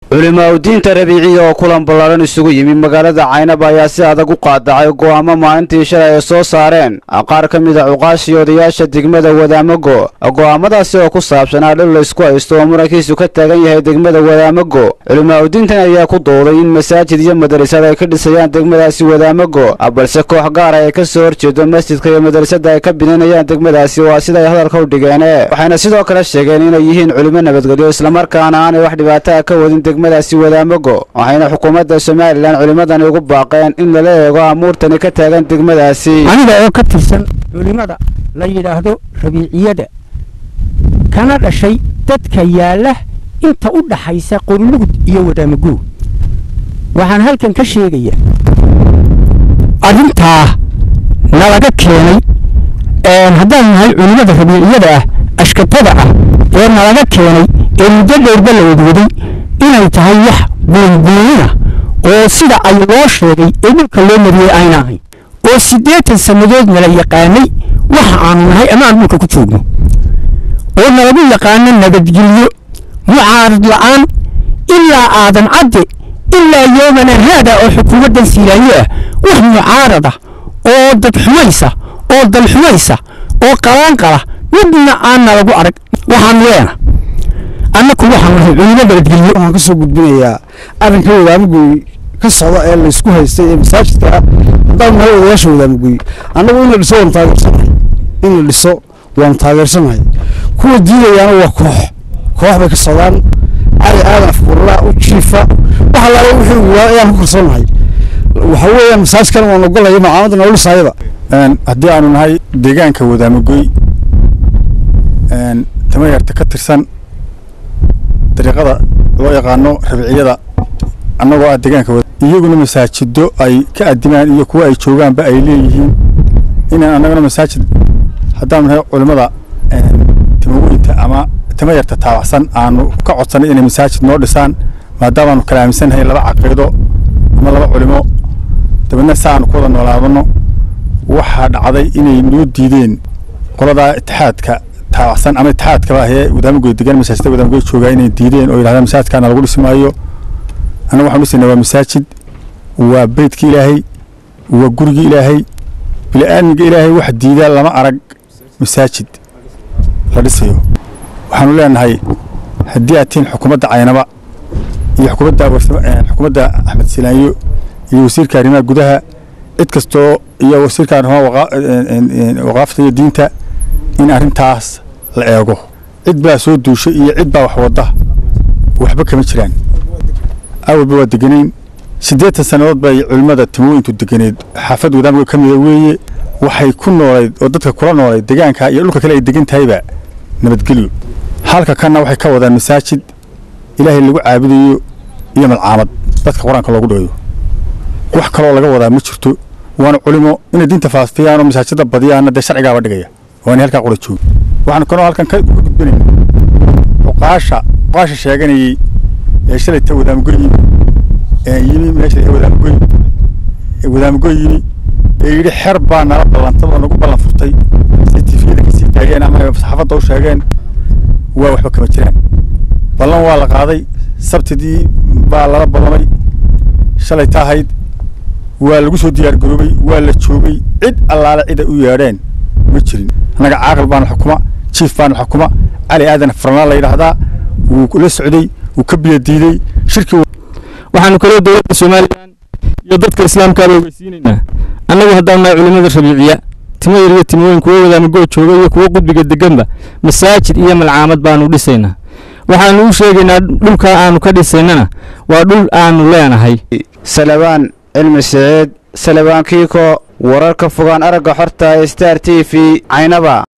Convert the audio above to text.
culimaadudiinta rabiiciya oo kulan ballaaran isugu yimi magaalada caynab ayaa si adag u qaadacay go'aamo maalintii shalay ay soo saareen qaar ka mid a cuqaashii odayaasha degmada wadaamago go'aamadaasi oo ku saabsanaa dhul laysku haysto oo murankiisu ka taagan yahay degmada wadaamago culimaadudiintan ayaa ku dooday in masaajid iyo madrasad ay ka dhisayaan degmadaasi wadaamago balse koox gaara ay ka soo horjeedo masjidka iyo madrasadda ay ka bidinayaan degmadaasi waa siday hadalka u dhigeen waxayna sidoo kale sheegeen inay yihiin culimo nabadgelyo islamarkaana aanay wax dhibaataa ka wadin degmadaasi wadaamago waxayna xukuumadda somalilan culimmadani ugu baaqeen in lala eego amuurtani ka taagan degmadaasi aniga oo ka tirsan culimmada la yidhaahdo rabiiciyada kana dhashay dadka yaalla inta u dhaxaysa qorlugud iyo wadaamago waxaan halkan ka sheegaya arrintaa nalaga keenay haddaan nahay culimmada rabiiciyada ah ashkatada ah ee nalaga keenay ee muddo dheerba la wadwaday inay tahay wax buunbuunina oo sida ay loo sheegay ee dhulka loo mariyey ayna ahayn oo siddeetan sannadood nala yaqaanay waxa aanu nahay ama aan dhulka ku joogno oo nalagu yaqaano nabadgelyo mucaarad la'aan ilaa aadan cadde ilaa yoomana haada oo xukuumaddan siilaayo ah wax mucaarada oo dad xumaysa oo dal xumaysa oo qalaanqala midna aan nalagu arag waxaan leena annaku waxaan nahay culimo nabadgelyo waxaan ka soo gudbinayaa arrinka wadaamagoy ka socda ee laysku haystay ee masaajidka ah haddaan nahay odayaasha wadaamagoy annagu in la dhiso waan taageersanahay in la dhiso waan taageersanahay kuwa diidayaana waa koox koox bay ka socdaan cali aadan afkuurlaa u jiifa wax allaala wixii waa ayaan ku kalsoonahay waxa weeyaan masaajidkan waan ogolaya macaamada nololisaayada haddii aanu nahay deegaanka wadaamagoy tamayarta ka tirsan dariiqada loo yaqaano rabiciyada annagoo ah deegaanka iyaguna masaajido ay ka adimaan iyo kuwa ay joogaanba ay leeyihiin inaan annagana masaajid haddaanu nahay culimmada timaweynta ama tamayarta taabacsan aanu ka codsanay inay masaajid noo dhisaan maadaamaanu kala aaminsannahay laba caqiido ama laba culimo dabeedna si aanu ku wada noolaadano waxaa dhacday inay noo diideen qoladaa itixaadka taabacsan ama itixaadkaba ahee wadaamagoy degan masaajidda wadaamagoy joogaa inay diideen oo yidhahdaan masaajidkaana lagu dhisi maayo annagu waxaan dhisayna waa masaajid waa beydka ilaahay waa guriga ilaahay bili-aadmiga ilaahay wax diidaa lama arag masaajid la dhisayo waxaanu leenahay haddii aad tihiin xukuumadda caynaba iyo xukuumadda xukuumadda axmed silaanyo iyo wasiirka arrimaha gudaha cid kastoo iyo wasiirka arrimaha waqaafta iyo diinta in arrintaas la eego cid baa soo duushay iyo cid baa wax wadda waxba kama jiraan awalba waa deganayn siddeetan sannadood bay culimmada timooyintu deganeed xaafad wadaamga ka mida weeye waxay ku noolayd oo dadka kula noolayd degaanka iyo dhulka kale ay degan tahayba nabadgelyo halka kanna waxay ka wadaan masaajid ilaahay lagu caabudayo iyo malcaamad dadka qur-aanka loogu dhigayo wax kaloo laga wadaa ma jirto waana culimo inay diinta faafiyaan oo masaajidda badiyaanna dee sharcigaaba dhigaya waana halkaa qura joogi waxaan kanoo halkan ka gudbinayna cuqaasha cuqaasha sheeganayey ee shalayta wadaamagoy yimi ee yimi meesha ee wadaamagoy ee wadaamagoy yimi ee yidhi xer baa nala ballantad oo nagu ballan furtay si tifiyada kasii daayeen ama saxaafadda u sheegeen waa waxba kama jiraan ballan waa la qaaday sabtidii baa lala ballamay shalay taahayd waa lagu soo diyaar garoobay waa la joogay cid allaale cid ay u yeedheen ma jirin annaga caaqil baana xukuma jiif baana xukuma cali aadan farnaa la yidhaahdaa wuu la socday wuu ka biyadiiday shirki waxaanu kaloo dowladda somalilan iyo dadka islaamkaaba ogeysiinaynaa annagu haddaan nahay culimmada rabiiciya timo yar iyo timooyin kuwo wadaamagoo jooga iyo kuwo qudbiga deganba masaajid iyo malcaamad baanu dhisaynaa waxaanu u sheegaynaa dhulkaa aanu ka dhisaynana waa dhul aanu leenahay salabaan cilmi siciid salabaan kiiko wararka fogaan aragga xorta ee star t v caynaba